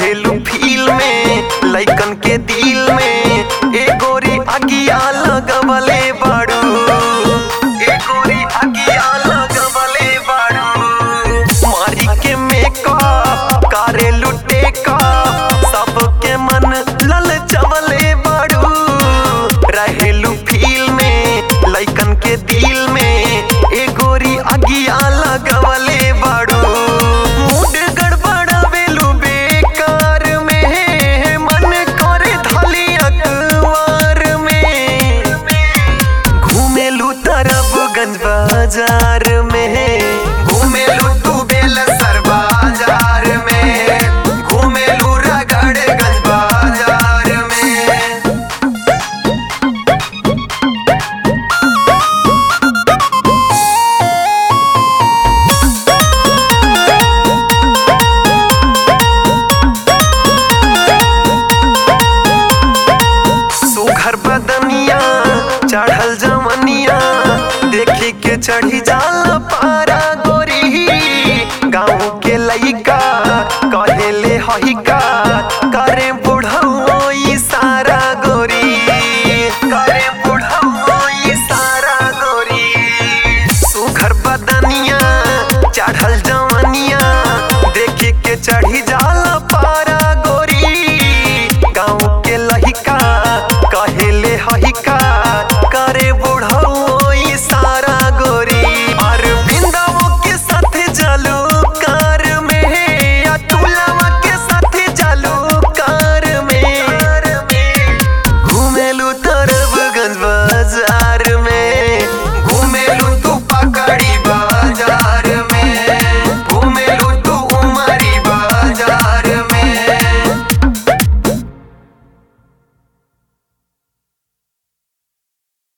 रहेलू फील में लइकन के दिल में ए गोरी अगिया लगवले बाड़ू ए गोरी अगिया लगवले बाड़ू मारी के मेकअप करेलू टेकअप सबके मन ललचवले बाड़ू रहेलू फील में लइकन के दिल में ए गोरी अगिया लगवले बाड़ू मूड गड़बड़ावेलू बेकार में मन करे धली अखबार में घूमेलू तरफ गंज बाजार में घूमेलू तू बेलसर बाजार में घूमेलू रगड़ गंज बाजार में सुघर बदनिया चढ़ल जमनिया देखे के चढ़ी जाला पारा गोरी गाँव के लइका कहेले हइका करे